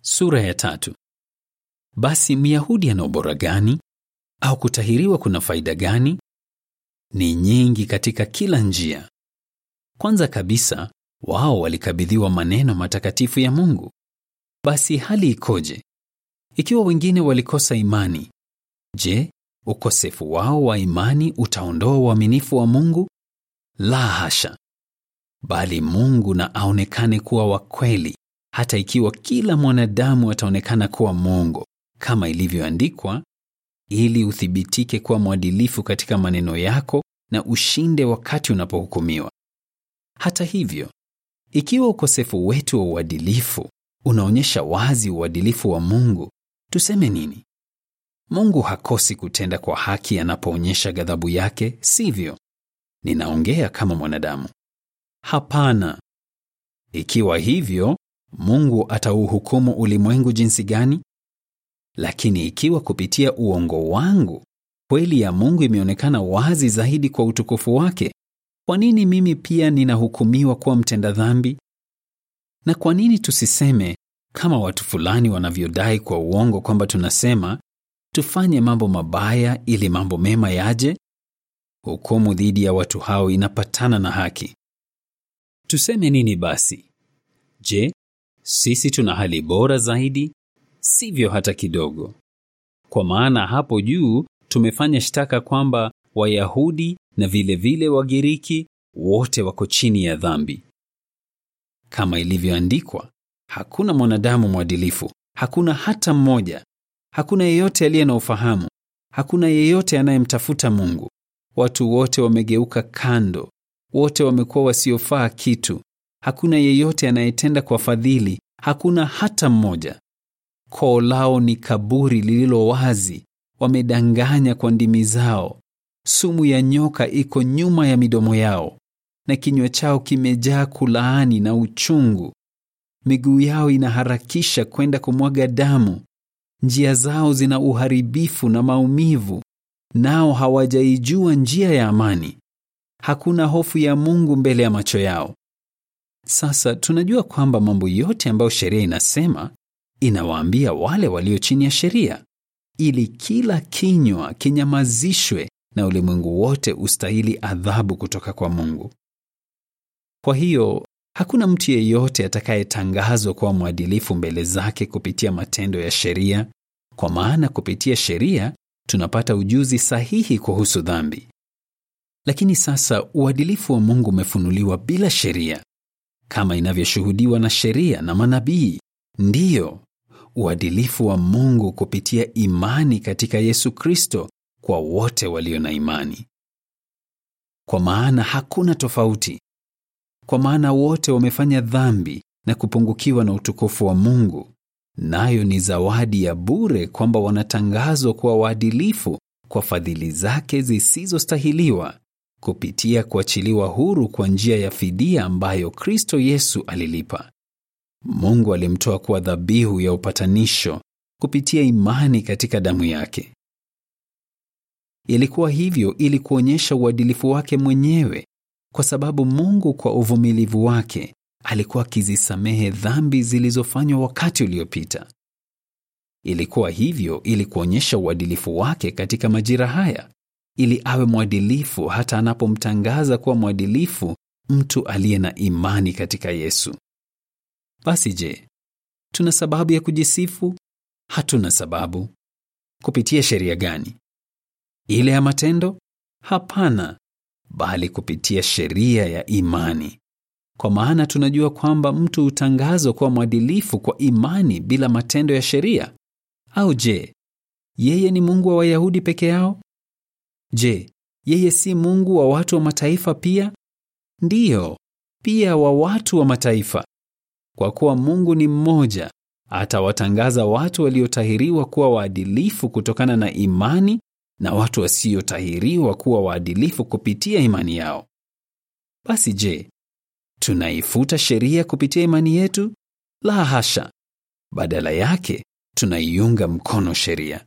Sura ya tatu. Basi Myahudi ana ubora gani? Au kutahiriwa kuna faida gani? Ni nyingi katika kila njia. Kwanza kabisa, wao walikabidhiwa maneno matakatifu ya Mungu. Basi hali ikoje? Ikiwa wengine walikosa imani, je, ukosefu wao wa imani utaondoa uaminifu wa Mungu? La hasha. Bali Mungu na aonekane kuwa wa kweli, hata ikiwa kila mwanadamu ataonekana kuwa mwongo, kama ilivyoandikwa, ili uthibitike kuwa mwadilifu katika maneno yako na ushinde wakati unapohukumiwa. Hata hivyo, ikiwa ukosefu wetu wa uadilifu unaonyesha wazi uadilifu wa Mungu, tuseme nini? Mungu hakosi kutenda kwa haki anapoonyesha ghadhabu yake, sivyo? Ninaongea kama mwanadamu. Hapana. Ikiwa hivyo, Mungu atauhukumu ulimwengu jinsi gani? Lakini ikiwa kupitia uongo wangu kweli ya Mungu imeonekana wazi zaidi kwa utukufu wake, kwa nini mimi pia ninahukumiwa kuwa mtenda dhambi? Na kwa nini tusiseme kama watu fulani wanavyodai kwa uongo kwamba tunasema tufanye mambo mabaya ili mambo mema yaje? Hukumu dhidi ya watu hao inapatana na haki. Tuseme nini basi? Je, sisi tuna hali bora zaidi? Sivyo hata kidogo. Kwa maana hapo juu tumefanya shtaka kwamba Wayahudi na vile vile Wagiriki wote wako chini ya dhambi. Kama ilivyoandikwa, hakuna mwanadamu mwadilifu, hakuna hata mmoja. Hakuna yeyote aliye na ufahamu, hakuna yeyote anayemtafuta Mungu. Watu wote wamegeuka kando, wote wamekuwa wasiofaa kitu. Hakuna yeyote anayetenda kwa fadhili, hakuna hata mmoja. Koo lao ni kaburi lililo wazi, wamedanganya kwa ndimi zao. Sumu ya nyoka iko nyuma ya midomo yao, na kinywa chao kimejaa kulaani na uchungu. Miguu yao inaharakisha kwenda kumwaga damu. Njia zao zina uharibifu na maumivu, nao hawajaijua njia ya amani. Hakuna hofu ya Mungu mbele ya macho yao. Sasa tunajua kwamba mambo yote ambayo sheria inasema inawaambia wale walio chini ya sheria, ili kila kinywa kinyamazishwe na ulimwengu wote ustahili adhabu kutoka kwa Mungu. Kwa hiyo hakuna mtu yeyote atakayetangazwa kuwa mwadilifu mbele zake kupitia matendo ya sheria, kwa maana kupitia sheria tunapata ujuzi sahihi kuhusu dhambi. Lakini sasa uadilifu wa Mungu umefunuliwa bila sheria, kama inavyoshuhudiwa na sheria na manabii. Ndiyo, uadilifu wa Mungu kupitia imani katika Yesu Kristo kwa wote walio na imani. Kwa maana hakuna tofauti, kwa maana wote wamefanya dhambi na kupungukiwa na utukufu wa Mungu, nayo ni zawadi ya bure kwamba wanatangazwa kuwa waadilifu kwa fadhili zake zisizostahiliwa kupitia kuachiliwa huru kwa njia ya fidia ambayo Kristo Yesu alilipa. Mungu alimtoa kuwa dhabihu ya upatanisho kupitia imani katika damu yake. Ilikuwa hivyo ili kuonyesha uadilifu wake mwenyewe, kwa sababu Mungu kwa uvumilivu wake alikuwa akizisamehe dhambi zilizofanywa wakati uliopita. Ilikuwa hivyo ili kuonyesha uadilifu wake katika majira haya, ili awe mwadilifu hata anapomtangaza kuwa mwadilifu mtu aliye na imani katika Yesu. Basi je, tuna sababu ya kujisifu? Hatuna sababu. Kupitia sheria gani? Ile ya matendo? Hapana, bali kupitia sheria ya imani. Kwa maana tunajua kwamba mtu hutangazwa kuwa mwadilifu kwa imani bila matendo ya sheria. Au je, yeye ni Mungu wa Wayahudi peke yao? Je, yeye si Mungu wa watu wa mataifa pia? Ndiyo, pia wa watu wa mataifa. Kwa kuwa Mungu ni mmoja, atawatangaza watu waliotahiriwa kuwa waadilifu kutokana na imani na watu wasiotahiriwa kuwa waadilifu kupitia imani yao. Basi je, tunaifuta sheria kupitia imani yetu? La hasha. Badala yake, tunaiunga mkono sheria.